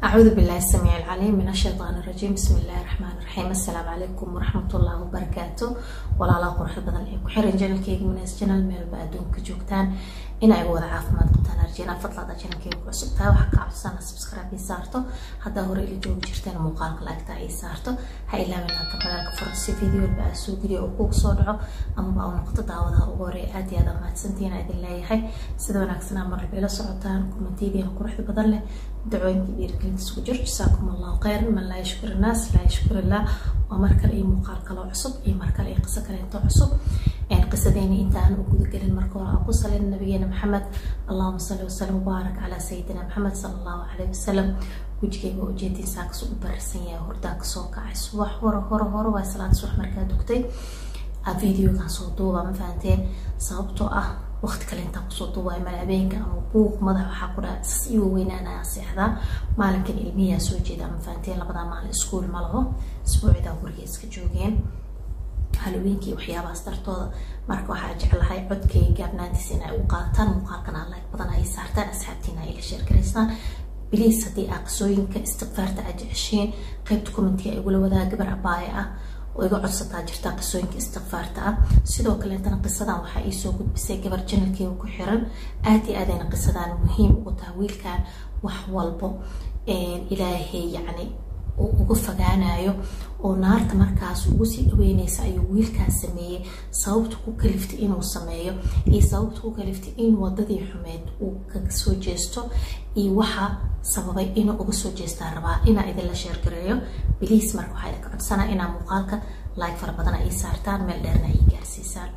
أعوذ بالله السميع العليم من الشيطان الرجيم بسم الله الرحمن الرحيم السلام عليكم ورحمة الله وبركاته ولا قرح بدن إيه كحرين جنال كيك من جنال ميل بأدون كجوكتان إن أي وضع عافماد قبتان أرجينا فضلا دا جنال كيك وعسبتا وحكا عبسانا سبسكرايب يسارتو هذا هو ريلي جوب جرتين مقالك لايكتا يسارتو هاي إلا من هكا بلاك فرسي فيديو بأسو فيديو وكوك صودعو أما باو نقطة دعوضها وغوري آدي هذا ما تسنتين أدي الله يحي سيدو ناكسنا مرة بيلا سعوتان كومنتيدي قرح بدن له dacooyinka dhiirigelinta isku jir jasaakum allahu khayran man laa yashkur innaas laa yashkur illah waa mar kale iyo muuqaal kaloo cusub iyo mar kale iyo qiso kaleento cusub qisadeeni inta aan u gudagelin marka hore aan ku salin nabigeena maxamed allahuma salli wasalam mubaarak calaa sayidina maxamed sala allahu calayhi wasalam wejigayga ujeedinsaa kasoo u barisan yahay hordaa kasoo kacay subax hore hore hore waa salaada subax markaa dugtay videogan soo duuba ma fahanteen sababtoo ah waqti kale intaan kusoo duubaayo mala habeenka ama buuq madax waxaa ku dhaha sas iwa weynaanaya seexdaa maalinkan ilmiyaa soo jeeda ama fahanteen labadaa maalin iskuol ma laho isbuucidaa guriga iska joogeen halaweenkii waxyaabahaas dartooda marka waxaa jeclahay codkay gaabnaantiisa in ay u qaataan muuqaalkan aan like badan ay saartaan asxaabtiina ay la sheergaraysaan biliis haddii aa qisooyinka istiqfaarta aad jeceshiin qaybta commentiga ay igula wadaa gabar abaaye ah oo iga codsataa jirta qisooyinka istiqfaarta ah sidoo kaleetana qisadan waxaa iisoo gudbisay gabar janalkeega ku xiran aad iyo aadayna qisadan muhiim ugu taha wiilkan wax walbo ilaahay yacni uga fogaanayo oo naarta markaas ugu sii dhaweyneysa ayuu wiilkaas sameeyey sababta ku kaliftay inuu sameeyo iyo sababta ku kaliftay in wadadii xumeed uu kaga soo jeesto iyo waxa sababay inuu uga soo jeestaa rabaa inaa idinla sheergareeyo biliis marka waxaa idinka codsanaa inaa muuqaalka like fara badan ay saartaan meel dheerna ay gaarsiisaan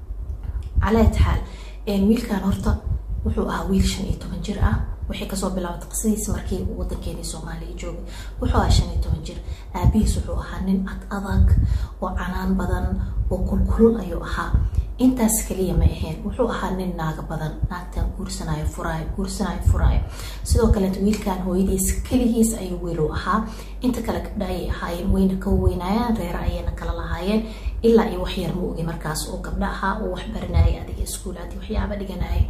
calaa taxaal wiilkan horta wuxuu ahaa wiil shan iyo toban jir ah waxay kasoo bilaabatay qisadiisa markii uu wadankeeni soomaaliya joogay wuxuu ahaa shan iyo toban jir aabihiis wuxuu ahaa nin ad adag oo canaan badan oo kulkulul ayuu ahaa intaas kaliya ma ahayn wuxuu ahaa nin naaga badan naagtan guursanayo furaayo guursanayo furaayo sidoo kaleeta wiilkan hooyadiis keligiis ayuu wiilu ahaa inta kale gabdha ayay ahaayeen wayna ka weynayaan reera ayayna kala lahaayeen ilaa iyo waxyar ma ogi markaas oo gabdha ahaa oo wax baranayay adiga iskuulaadii waxyaaba dhiganayay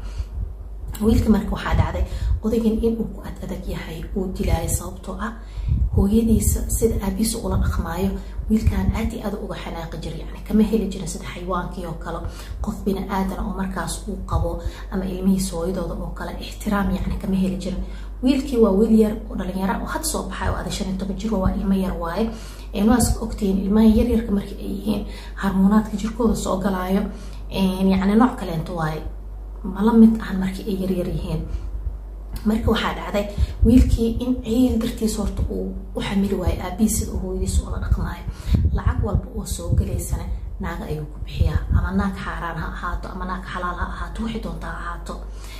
wiilka marka waxaa dhacday odaygan inuu ku ad adag yahay uu dilaayo sababtoo ah hooyadiisa sida aabihiisa ula dhaqmaayo wiilkan aad iyo aad uga xanaaqi jira yani kama heli jirin sida xayawaankii oo kale qof bini aadan oo markaas uu qabo ama ilmihiisa hooyadooda oo kale ixtiraam yani kama heli jirin wiilkii waa wiil yar oo dhalinyara oo had soo baxay oo ada shan iyo toban jir waa ilmo yar waaye waa iska ogtihiin ilmaha yaryarka markii ay yihiin harmoonaadka jirkooda soo galaayo yani nooc kaleento waaye mala mid ahan markii ay yaryar yihiin marka waxaa dhacday wiilkii in ciil dartiis horta uu u xamili waayo aabihiis sida uu hooyadiis ula dhaqmaayo lacag walba oo soo galaysana naaga ayuu ku bixiyaa ama naag xaaraan ha ahaato ama naag xalaal ha ahaato waxay doonta ha ahaato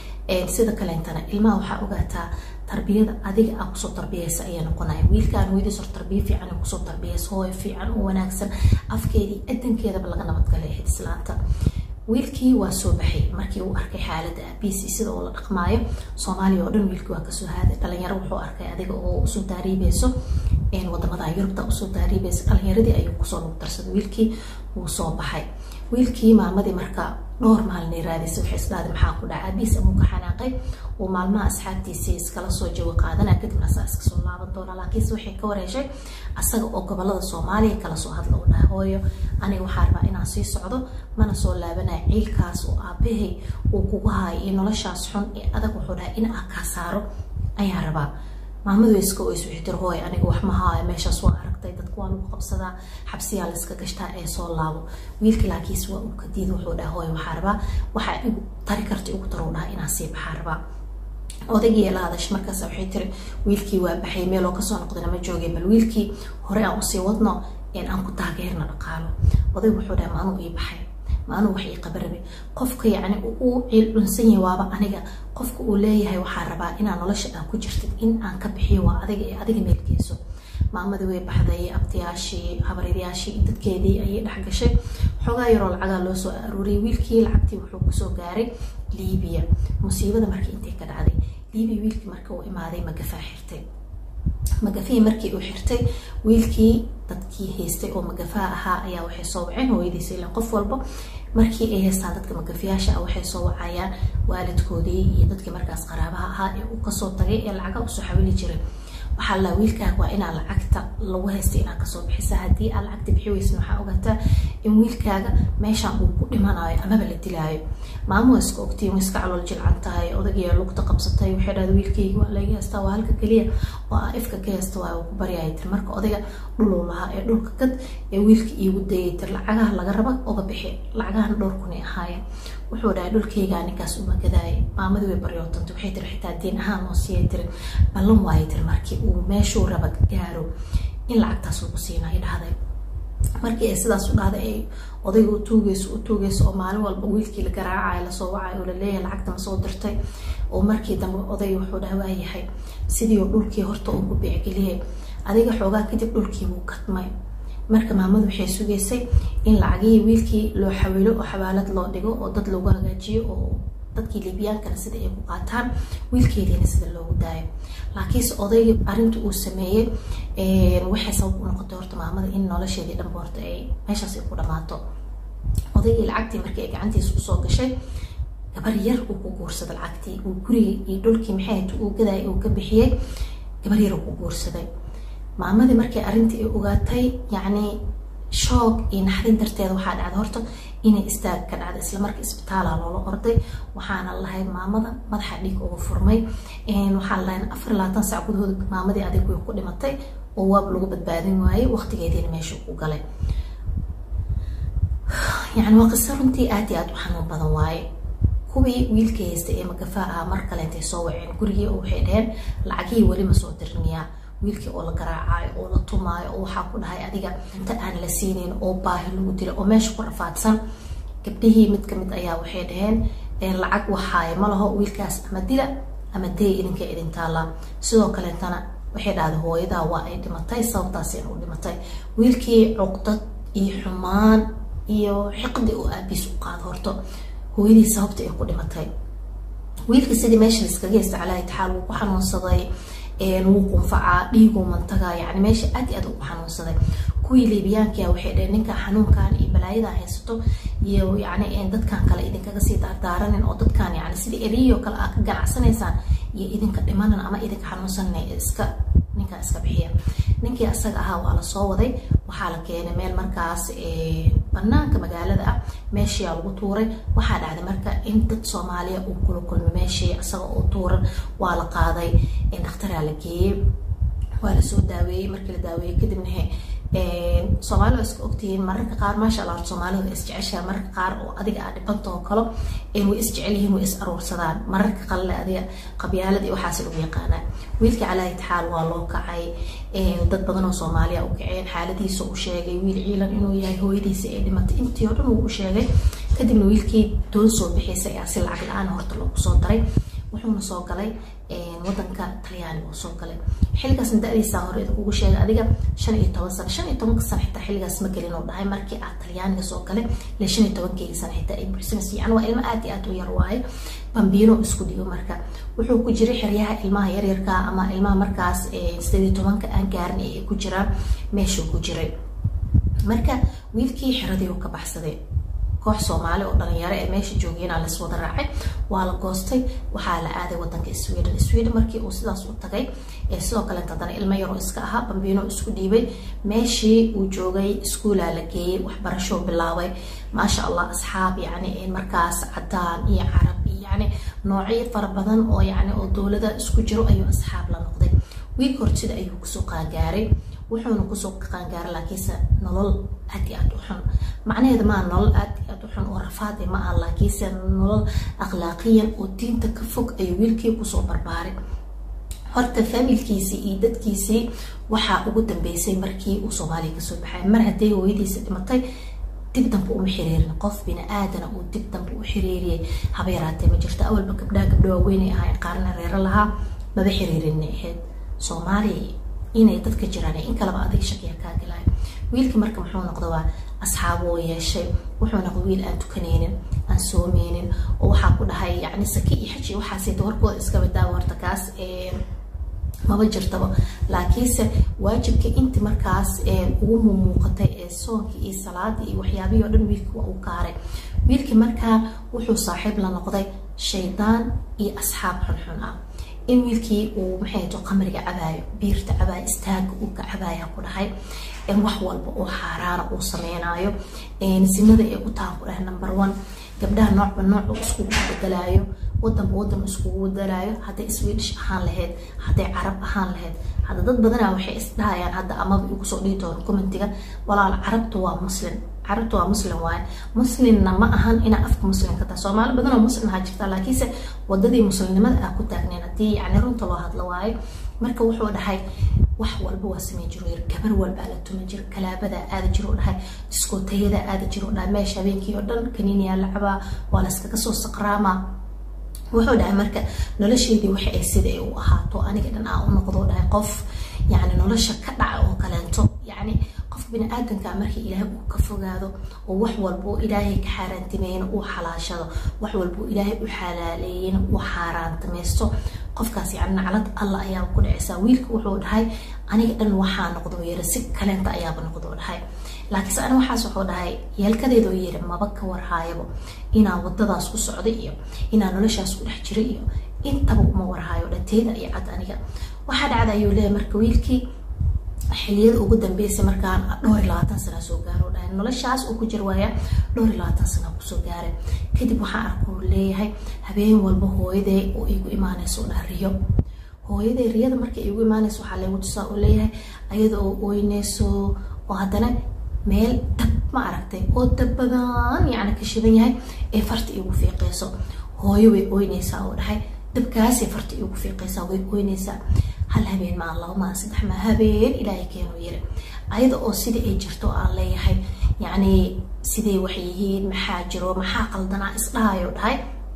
sida kaleentana ilmaha waxaa ogaataa tarbiyada adiga aa kusoo tarbiyeysa ayaa noqonaya wiilkaan hooyadiis hor tarbiya fiican kusoo tarbiyeysa hooyo fiican oo wanaagsan afkeedii adankeedaba laga nabadgalay ahayd islaanta wiilkii waa soo baxay markii uu arkay xaalada aabiisi sida oo la dhaqmaayo soomaaliya oo dhan wiilkii waa kasoo haaday dhalinyaro wuxuu arkay adiga oo usoo taariibeyso wadamada yurubta usoo taariibeysa dhalinyaradii ayuu kusoo nugdarsaday wiilkii wuu soo baxay wiilkii maalmadii marka dhowr maalin raadisay waxay isdhahday maxaa ku dhaca aabiis amuu ka xanaaqay uu maalmaha asxaabtiisii iskala soo jawi qaadana kadibna asaa iska soo laaban doona laakiinse waxay ka wareeshay asaga oo gobolada soomaaliya kala soo hadla u dhaha hooyo aniga waxaa rabaa inaan sii socdo mana soo laabanaya ciilkaas oo aabahay uu kugu haayo iyo noloshaas xun ee adag wuxuu dhahay in aa kaa saaro ayaa rabaa maamadu iska oys wixii tir hooy aniga wax ma haayo meeshaas waa aragtay dadku waa lagu qabsadaa xabsiyaa la iska gashtaa ee soo laabo wiilka laakiis waa uu kadiid wuxuu dhaha hooy waxaa rabaa waxaa igu tari karta igu taro dhaha inaan sii baxaa rabaa odaygii la hadash markaas waxay tiri wiilkii waa baxay meeloo kasoo noqdana ma joogeen bal wiilkii hore aan usii wadno aan ku taageerna dhaqaalo odayg wuxuu dhaha maanuu ii baxay maanuu wax ii qabarabe qofka yacni uu ciil dhunsan yahay waaba aniga qofka uu leeyahay waxaa rabaa inaa nolosha aa ku jirtid in aan ka bixiyo waa adiga ee adiga meelgeyso maamadii way baxday abtiyaashii habaryaryaashii dadkeedii ayay dhex gashay xoogaa yaroo lacagaa loo soo aruuriyay wiilkii lacagtii wuxuu kusoo gaaray liibiya musiibada markii intay ka dhacday liibiya wiilkii marka uu imaaday magafaa xirtay magafihii markii uu xirtay wiilkii dadkii haystay oo magafaha ahaa ayaa waxay soo waceen hooyadiisa ilan qof walba markii ay haystaan dadka magafiyaasha ah waxay soo wacayaan waalidkoodii iyo dadkii markaas qaraabaha ahaa ee uu kasoo tagay ee lacaga usoo xawili jiray waxaa la wiilkaaga waa inaa lacagta lagu haysta inaa kasoo bixisa haddii aad lacagta bixi weysin waxaa ogaataa in wiilkaaga meeshaan uu ku dhimanayo amaba la dilaayo maamo waa iska ogtiin way iska calool jilcan tahay odagaya lugta qabsatay waxay dhahda wiilkayga waa laga haystaa waa halka keliya oo aa ifka ka haysta waa uu ku baryaya tir marka odayga dhuluu lahaa ee dhulka kad ee wiilka iigu dayay tir lacagaha laga raba oga bixi lacagahana dhowr kun ay ahaayeen wuxuu dhahay dhulkaygaa ninkaas uma gadaayay maamadii way baryootantay waxay tiri xitaa diin ahaan oo siiyay tiri ballan waayay tiri markii uu meeshuu raba gaaro in lacagtaas uu ku siinay dhahday markii ay sidaas u dhahday ay odayga u tuugeyso u tuugeyso oo maalin walba wiilkii la garaacayo lasoo wacayo oo laleeyahay lacagta ma soo dirtay oo markii dambe odayga wuxuu dhaha waayahay sidii dhulkii horta uu ku beecgeliyay adiga xoogaa kadib dhulkii wuu kadmay marka maamadu waxay sugaysay in lacagihii wiilkii loo xawilo oo xawaalad loo dhigo oo dad lagu hagaajiyo oo dadkii libyaankana sida ay ku qaataan wiilkeediina sida loogu daayo laakiinse odayga arinta uu sameeyey waxay sabab u noqotay horta maamada in nolosheedii dhanba horta ay meeshaas ay ku dhamaato odaygii lacagtii markii ay gacantiisa usoo gashay gabar yar uu ku guursaday lacagtii uu gurigii iyo dhulkii maxay hayd uu gadaay uu ka bixiyey gabar yar uu ku guursaday maamadii markii arrintii ay ogaatay yacni shoog iyo naxdin darteeda waxaa dhacday horta inay istaag ka dhacda isla markii isbitaala loola orday waxaana lahayd maamada madaxa dhiig uga furmay waxaa lahayn afar labaatan sac gudahood maamadii adig way ku dhimatay oo waab lagu badbaadin waayey waqtigeediina meesha ku galay yani waa qiso runtii aad iyo aad u xanuun badan waaye kuwii wiilka haystay ee magafaa ah mar kale intay soo waceen gurigii oo waxay dhaheen lacagihii weli ma soo dirinayaa wiilkii oo la garaacayo oo la tumaayo oo waxaa ku dhahay adiga inta aan la siinayn oo baahi lagu dila oo meesha ku rafaadsan gabdhihii mid kamid ayaa waxay dhaheen lacag waxaaye ma laho wiilkaas ama dila ama day idinka idin taallaa sidoo kaleetana waxay dhahday hooyadaa waa ay dhimatay sababtaas u dhimatay wiilkii cuqdad iyo xumaan iyo xiqdi oo aabiis u qaado horto hooyadii sababta ay ku dhimatay wiilkii sidii meesha iskaga haysta calaa itixaal wuu ku xanuunsaday wuu qunfacaa dhiiguu mantagaa yani meesha aad iyo aad ugu xanuunsaday kuwii liibiyaankia waxay dhaheen ninka xanuunkan iyo balaayadan haysato iyo yani dadkan kale idinkaga sii daardaaranin oo dadkan yani sidii eriyoo kale aad ka ganacsanaysaan iyo idinka dhimanan ama idinka xanuunsanan iska ninkaa iska bixiya ninkii asaga ahaa waa lasoo waday waxaa la keenay meel markaas banaanka magaalada ah meeshiyaa lagu tuuray waxaa dhacday marka in dad soomaaliya uu kula kulmay meeshii isaga oo tuuran waa la qaaday dhakhtaraa la geeyey waa lasoo daaweeyey markii la daaweeyey kadibna soomaali waa iska ogtihiin mararka qaar maasha allah soomaalida way isjeceshahay mararka qaar oo adiga aa dhibanta oo kalo way isjecel yihiin way is aruursadaan mararka qalle adiga qabyaalad iyo waxaas lagu yaqaanaa wiilkii calaa itixaal waa loo kacay dad badan oo soomaaliya u kaceen xaaladiisa u sheegay wiil ciilan inuu yahay hooyadiisa ee dhimatay intii oo dhan uu u sheegay kadibna wiilkii doon soo bixaysa ayaa si lacag la-aan horta loogu soo daray wuxuuna soo galay wadanka talyaaniga uu soo galay xilligaasna da-diisaa hore idinkugu sheegay adiga shan iyo toban sano shan iyo tobanka sano xitaa xilligaas ma gelin oo dhahay markii aad talyaaniga soo galay ile shan iyo tobankeygii sano xitaa ay buxsanaysa yani waa ilmo aad iyo aad u yar waaye bambiino isku dhigo marka wuxuu ku jiray xeryaha ilmaha yaryarka ama ilmaha markaas sideed iyo tobanka aan gaarin ay ku jiraan meeshuu ku jiray marka wiilkii xeradii uu ka baxsaday koox soomaali oo dhalinyaro ee meesha joogeenaa las wada raacay waa la goostay waxaa la aaday wadanka sweden sweden markii uu sidaas u tagay sidoo kaleet haddana ilmo yaroo iska ahaa bambiino isku dhiibay meeshii uu joogay iskuolaa la geeyey waxbarashoo bilaabay maasha allah asxaab yani markaas cadaan iyo carab iyo yani noocyo fara badan oo yani oo dowlada isku jiro ayuu asxaab la noqday wiilka hortida ayuu kusoo qaangaaray wuxuuna kusoo qaangaaray laakiinse nolol aad iyo aad u xun macnaheeda maa nolol aad iyo aad u xun oo rafaade ma aha laakiinse nolol akhlaaqiyan oo diinta ka fog ayuu wiilkii kusoo barbaaray horta faamilkiisii iyo dadkiisii waxaa ugu dambeysay markii uu soomaaliya kasoo baxay mar hadday hooyadiisa dhimatay dib dambe uma xiriirin qof bini aadana uu dib dambe u xiriiriyay haba yaraatee ma jirto awalba gabdhaha gabdho waaweynay ahayn qaarna reero lahaa maba xiriirinay ahayd soomaaliya inay dadka jiraan in kaleba adig shakiya kaa galay wiilkii marka muxuu noqda waa asxaab oo yeeshay wuxuu noqday wiil aan tukanaynin aan soomeynin oo waxaa ku dhahay yani saki iyo xaji waxaasita warkooda iskaba daawa horta kaas maba jirtaba laakiinse waajibka inti markaas ugu mumuuqatay ee soonka iyo salaada iyo waxyaabihii o dhan wiilkii waa u kaaray wiilkii markaa wuxuu saaxiib la noqday shaydaan iyo asxaab xunxun ah in wiilkii uu maxay to qamriga cabaayo biirta cabaayo istaaga uu ka cabaaya ku dhahay in wax walba oo xaaraana uu sameynayo sinada ay u tahan ku dhahay number one gabdhaha noocba nooc iskugu bedelaayo wadanba wadan iskugu bedelaayo hadday swedish ahaan lahayd hadday carab ahaan lahayd hadda dad badanaa waxay isdhahayaan hadda amaba igu soo dhihi doono commentiga walaal carabta waa muslim carabta waa muslim waaye muslimna ma ahan inaa afka muslimka taa soomaali badan oo muslim ahaa jirta laakiinse wadadii muslimnimada ah ku taagneen haddii yani runta loo hadlo waayo marka wuxuu dhahay wax walba waa sameyn jiro yir gabar walbaa la tuma jiro kalaabadaa aada jiro dhahay diskootayadaa aada jiro dhahay meesha habeenkii oo dhan kaniiniyaa la cabaa waa layskaga soo saqraamaa wuxuu dhahay marka nolosheedii waxa ay sida ay u ahaato aniga dhan aa u noqdo dhahay qof yani nolosha ka dhaca oo kaleento yani qof bini-aadanka markii ilaahay uu ka fogaado oo wax walba oo ilaahay ka xaaraantimeeyana uu xalaashado wax walba oo ilaahay u xalaaleeyena uu xaaraantamaysto qofkaas yani naclad alla ayaaba ku dhacaysaa wiilka wuxuu dhahay aniga dhan waxaa noqdo yiri si kaleenta ayaaba noqdo dhahay laakiinse ani waxaas wuxuu dhahay yeelkadeedoo yiri maba ka warhaayabo inaan wadadaas ku socday iyo inaan noloshaas ku dhex jiray iyo intaba uma warhaayo dhateeda iyo cad aniga waxaa dhacda ayuu leeyahay marka wiilkii xiliyada ugu dambeysay markaan dhowr iyo labaatan sana soo gaaro dhahay noloshaas uu ku jir waaya dhowr iyo labaatan sana kusoo gaaray kadib waxaan arkuu leeyahay habeen walba hooyaday oo igu imaanayso dhaha riyo hooyaday riyada markay igu imaanayso waxaa leegu tusaa uu leeyahay ayada oo ooynayso oo haddana meel dab ma aragtay oo dab badan yacni ka shidan yahay ee farta igu fiiqayso hooyo way ooynaysaa oo dhahay dabkaasay farta igu fiiqaysaa way ooynaysaa hal habeen maa laba maa saddex maa habeen ilaahay keenuu yiri ayada oo sida ay jirto aan leeyahay yacni siday wax yihiin maxaa jiro maxaa qaldanaa isdhahayo dhahay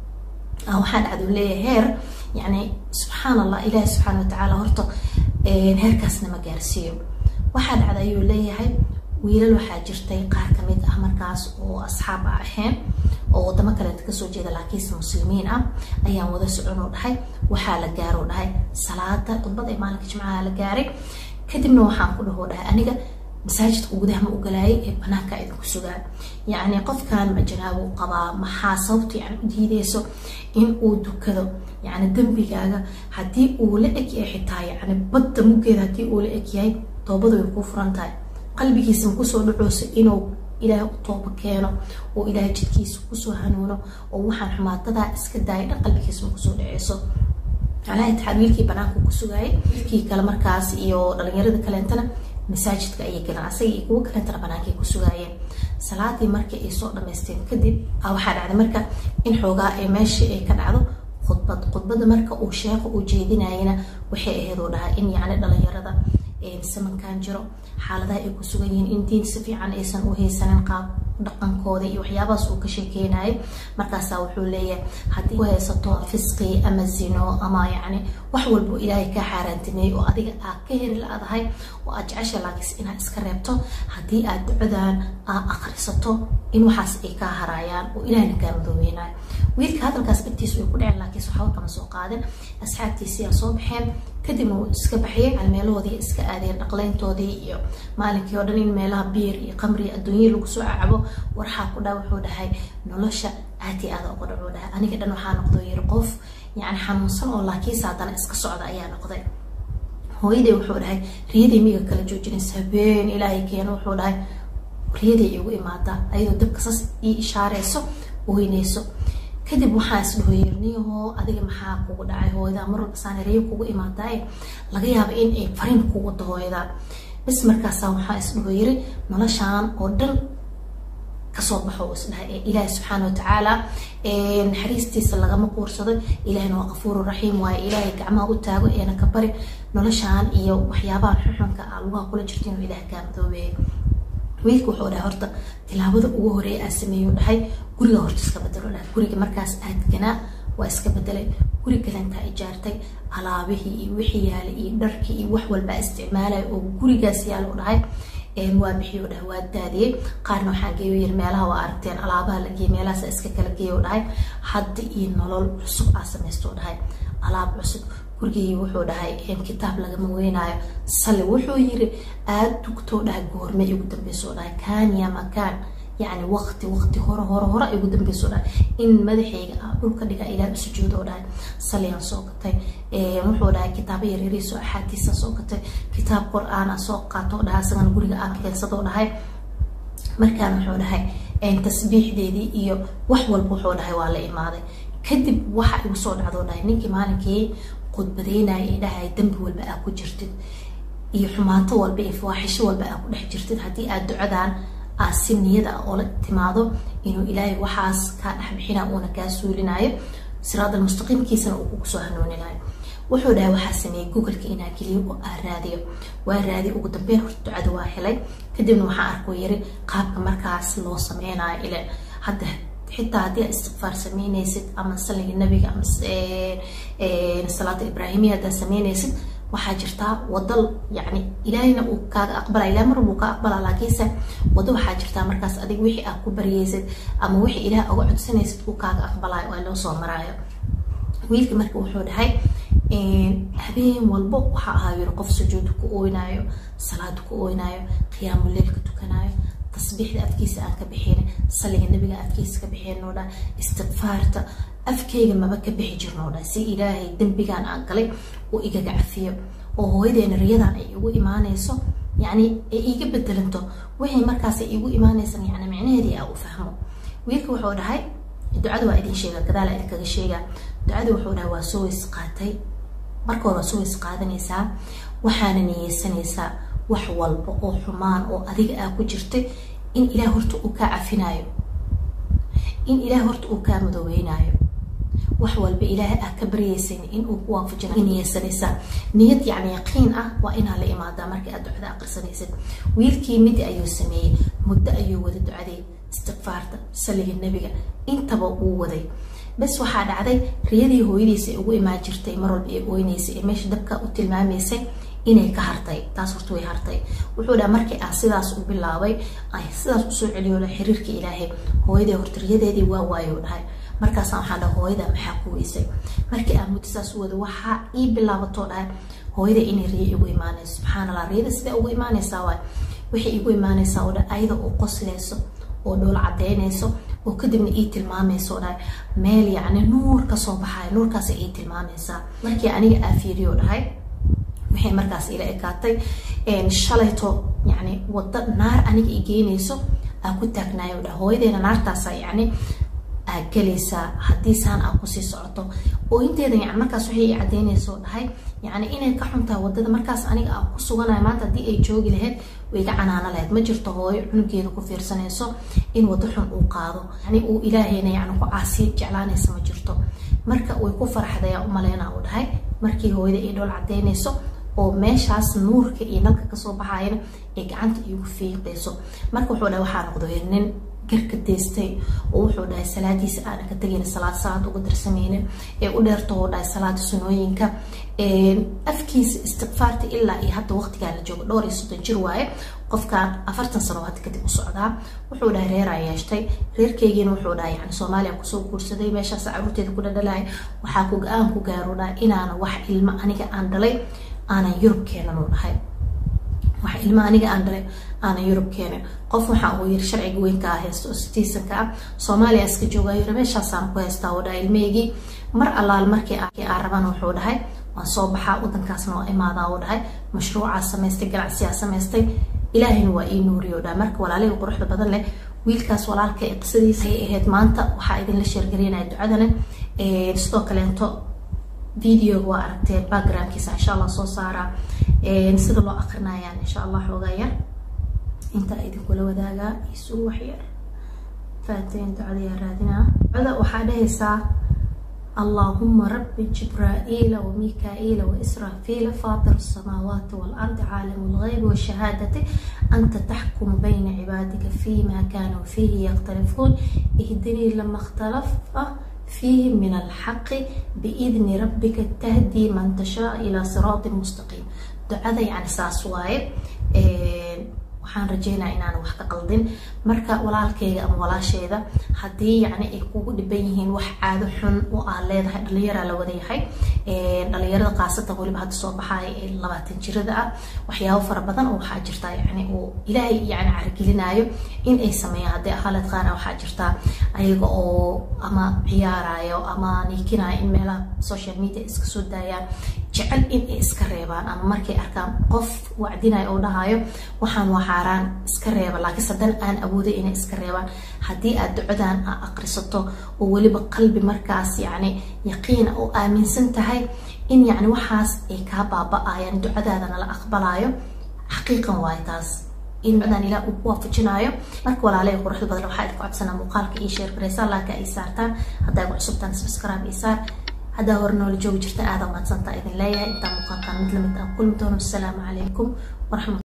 waxaa dhacduu leeyahay heer yacni subxaan allah ilaahi subxaana watacaala horta heerkaasna ma gaarsiiyo waxaa dhacda ayuu leeyahay wiilal waxaa jirtay qaar kamid ah markaas oo asxaab ah ahayn oo wadamo kaleeta kasoo jeeda laakiinse muslimiin ah ayaan wada soconoo dhahay waxaa la gaaroo dhahay salaada khudbad ee maalinka jimcaha la gaaray kadibna waxaan ku dhahoo dhahay aniga masaajidka gudaha ma ogolaayay ee banaanka idinku sugaan yacni qofkan ma janaabuu qabaa maxaa sababta yani u diideyso in uu dukado yacni dembigaaga haddii uu la eg yahay xitaa yacni badda muggeeda haddii uu la eg yahay toobadu way kuu furan tahay qalbigiisa ma kusoo dhacooso inuu ilaahay u tooba keeno oo ilaahay jidkiisa kusoo hanuuno oo waxaan xumaatadaa iska daaya dhan qalbigiisa ma kusoo dhaceyso calaa itixaad wiilkii banaanku ku sugaayay wiilkii kale markaas iyo dhalinyarada kaleentana masaajidka ayay galeen asaga iyo kuwo kaleentana banaankay ku sugaayeen salaadii markii ay soo dhamaysteen kadib waxaa dhacday marka in xoogaa ee meeshii ay ka dhacdo khudbad khudbada marka uu sheekha uu jeedinayana waxay ahayd oo dhahaa in yacni dhalinyarada samankan jiro xaaladaha ay ku sugan yihiin in diin si fiican aysan u haysanin qaab dhaqankooda iyo waxyaabahaas uu ka sheekeynayay markaasaa wuxuu leeyahay haddii ku haysato fisqi ama zino ama yacni wax walbo ilaahay kaa xaaraantimeeyey oo adiga aad ka heri la-dahay oo aad jecesha laakiinse inaad iska reebto haddii aad ducadan aad akhrisato in waxaas ay kaa haraayaan oo ilaahna kaa madoobeynayo wiilka hadalkaas dhibtiisu way ku dhaceen laakiinse waxba kama soo qaadin asxaabtiisii aa soo baxeen kadibna wuu iska baxiyay calmeelahoodii iska aadeen dhaqleyntoodii iyo maalinkii oo dhan in meelaha biir iyo qamri adduunya lagu soo cacabo warxaa ku dhaa wuxuu dhahay nolosha aad iyo aada uga dhacuu dhahay aniga dhan waxaa noqdo yiri qof yacni xanuunsan oo laakiinse haddana iska socda ayaa noqday hooyaday wuxuu dhahay riyaday miga kala joojinaysa habeen ilaahay keeno wuxuu dhahay riyaday igu imaadaa ayadoo dabka sas ii ishaareyso oynayso kadib waxaa isdhaho yeerniyahoo adiga maxaa kugu dhacay hooyadaa mar walba saanariyo kugu imaadaaye laga yaaba in ay fariin kugu wado hooyadaa bis markaasaa waxaa isdhaho yiri noloshaan oo dhan kasoo baxo isdhahay ee ilaahi subxaana watacaala naxariistiisa lagama quursado ilaahina waa qafuuru raxiim waaye ilaahay gacmaha u taago eena ka bari noloshaan iyo waxyaabahan xuxunka ah lugaha kula jirto inuu ilaah kaa madoobeeyo wiilka wuxuu dhahay horta tilaabada ugu horeeya aa sameeyu dhahay guriga horta iska bedelo dhahay guriga markaas aad ganaa waa iska bedelay guri galantaa ijaartay alaabihii iyo wixii yaalay iyo dharkii iyo wax walbaa isticmaalaya oo gurigaas yaalo dhahay waa bixiyo dhahay waa daadiyey qaarna waxaa geeyo yiri meelaha waa aragteen alaabaha la geeyey meelahaas iska kala geeyo dhahay hadda iyo nolol cusub aa samaysto dhahay alaab cusub gurigii wuxuu dhahay kitaab lagama weynaayo sali wuxuu yiri aad dugtoo dhahay goorme ugu dambeysoo dhahay kaan ya makaan yacni waqti waqti hore hore hore ay ugu dambeyso dhahay in madaxayga ah dhulka dhiga ilaah u sujuudo dhahay saliyaan soo gatay wuxuu dhahay kitaabo yaryariiso axaadiisa soo gatay kitaab qur-aan a soo qaato dhahay asagana guriga aan keensado dhahay markaan wuxuu dhahay tasbiixdeedii iyo wax walba wuxuu dhahay waa la imaaday kadib waxa igu soo dhacdo dhahay ninkii maalinkii khudbadeynaya ee dhahay dambi walba aa ku jirtid iyo xumaato walba iyo fawaaxisho walba aa ku dhex jirtid haddii aad ducadan aa si niyada ah oola timaado inuu ilaahay waxaas kaa dhexbixina uuna kaa suulinayo siraadal mustaqiimkiisana uu kugu soo hanuuninayo wuxuu dhahay waxaa sameeyey googleka inaa geliyo oo aa raadiyo waa raadiyo ugu dambeyn horta ducada waa helay kadibna waxaa arkoo yiri qaabka markaas loo sameynayo ile hadda xitaa haddii aad istikfaar sameynaysid ama saliga nabiga ama salaata ibraahimiya haddaad sameynaysid waxaa jirtaa wada yani ilaahayna uu kaaga aqbalaya ilaah mar walbuu kaa aqbalaa laakiinse wado waxaa jirtaa markaas adig wixii aad ku baryaysid ama wixii ilaah uga codsanaysid uu kaaga aqbalayo oo loo soo maraayo wiilka marka wuxuu dhahay habeen walbo waxaa ahaa yiri qof sujuud ku ooynaayo salaad ku ooynaayo qiyaamu leylka tukanayo tasbiixda afkiisa aan ka bixin saliga nabiga afkiisa ka bixin oo dhan istikfaarta afkeyga maba ka bixi jirno dhan si ilaahay dembigan aan galay uu igaga cafiyo oo hooyadeena riyadan ay igu imaanayso yacni ay iiga bedelanto wixii markaas ay igu imaanaysan yacni micnaheedii aa u fahmo wiilka wuxuu dhahay ducada waa idin sheega gadaala idinkaga sheega ducada wuxuu dhahay waa soo weys qaatay marka hore waa soo weys qaadanaysaa waxaana niyeysanaysaa wax walba oo xumaan oo adiga aa ku jirtay in ilaah horta uu kaa cafinayo in ilaah horta uu kaa madoobeynaayo wax walba ilaahay ah ka baryaysan in uu ku waafajinayo niyeysanaysaa niyad yacni yaqiin ah waa inaa la imaadaa markii aad ducada aqrisanaysid wiilkii midi ayuu sameeyey muddo ayuu wada ducadii istikfaarta saliga nebiga intaba uu waday bas waxaa dhacday riyadii hooyadiisa ay ugu imaan jirtay mar walba ay ooynaysay ee meesha dabka u tilmaamaysay inay ka hartay taas horta way hartay wuxuu dhaha markii aan sidaas u bilaabay ay sidaas usoo celiyo dha xiriirka ilaahay hooyadii horta riyadeedii waa waayo dhahay markaasaan waxaan dhaha hooyada maxaa ku weysay markii aan muddo saas u wada waxaa ii bilaabatoo dhahay hooyada inay riyo igu imaanayso subxaan allah riyada sidee ugu imaanaysaa waay waxay igu imaanaysaa oo dhan ayada oo qoslayso oo dhoola cadeynayso oo kadibna ii tilmaamayso dhahay meel yacni nuur kasoo baxayo nuurkaas ii tilmaamaysaa markii aniga aa fiiriyo dhahay waxay markaas ila ekaatay shalayto yani wada naar aniga i geynayso aa ku taagnaayo dhahay hooyadeena naartaasa yacni aa gelaysaa haddii saan aa kusii socoto oo inteeda yani markaas waxay i cadeynayso dhahay yani inay ka xuntahay wadada markaas aniga aa ku suganayo maanta haddii ay joogi lahayd way iga canaano lahayd ma jirto hooyo cunugeeda ku fiirsanayso in wado xun uu qaado yani uu ilaahayna yani ku caasi jeclaanaysa ma jirto marka way ku faraxdayaa umaleyna uu dhahay markii hooyada ay dhool cadeynayso oo meeshaas nuurka iyo nalka kasoo baxayana ay gacanta iigu fiiqayso marka wuxuu dhahay waxaa noqday nin garka deystay oo wuxuu dhahay salaadiisa aana ka tegayna salaad salaad uga darsameynin ee u dheerto oo dhahay salaada sunooyinka afkiisa istikfaarta ilaa iyo hadda waqtigaa la joogo dhowr iyo soddon jir waaye qofkan afartan sano hadda kadib u socdaa wuxuu dhahay reeraa yeeshtay reerkeygiina wuxuu dhahay yani soomaaliya kusoo guursaday meeshaas caruurteeda ku dhadhalaya waxaa ku go-aan ku gaaro dhahay inaana wax ilmo aniga aan dhalay aanan yurub keenan u dhahay wax ilmo aniga aan dhalay aanan yurub keenin qof waxa uu yiri sharciga weynka ah haysto oo citizenka ah soomaaliya iska joogayo yiri meeshaasaan ku haystaa oo dhahay ilmeygii mar allaal markii aan raban wuxuu dhahay waan soo baxaa wadankaasna waa imaadaa uu dhahay mashruucaa samaystay ganacsiyaa samaystay ilaahayna waa ii nuuriyo dhahay marka walaalihii quruxda badan leh wiilkaas walaalka ee qisadiisa ayay ahayd maanta waxaa idinla sheergarinaya ducadana sidoo kaleento videoga waa aragteen backgroundkiisa insha allah soo saaraa sida loo akrinayaan insha allah xoogaa yar intaa idinkula wadaagaa isuu waxyar faateen ducadayaa raadinaa ducada waxaa dhahaysaa اللهم رب جبرائيل وميكائيل وإسرافيل فاطر السماوات والأرض عالم الغيب والشهادة أنت تحكم بين عبادك فيما كانوا فيه يختلفون اهدني لما اختلف فيه من الحق بإذن ربك تهدي من تشاء إلى صراط مستقيم دعاء يعني ساس واي waxaan rajeynaa inaan wax ka qaldin marka walaalkeyga ama walaasheeda haddii yacni ay kugu dhiban yihiin wax caado xun oo aad leedahay dhalinyaraa la wada yahay dhalinyarada khaasatan weliba hadda soo baxaaya ee labaatan jirada ah waxyaabo fara badan oo waxaa jirtaa yani uu ilaahay yani caragelinaayo in ay sameeyaan haddii ahaalad qaar ah waxaa jirtaa ayaga oo ama ciyaarayo ama niikinayo in meelaha social media iska soo daayaan jecel in ay iska reebaan ama markay arkaan qof wacdinayo oo dhahayo waxaan waa xaaraan iska reeba laakiinse haddana aan awooday inay iska reebaan haddii aad ducadan aa aqrisato oo weliba qalbi markaas yacni yaqiina oo aaminsan tahay in yacni waxaas ay kaa baaba-ayaan ducadaadana la aqbalayo xaqiiqan waayo taas in ducadan ilaah uu ku waafajinayo marka walaalaya quruxda badan waxaa idinku cabsanaa muuqaalka iyo sheer garaysaa laaka ay saartaan haddaa igu cusubtaan subscribe iyo saar haddaa hore noola joogi jirta aada mahadsantaa idin leeyahay intaa muuqaalkan mid lamid aan kulmi doono asalaamu calaykum waraxmat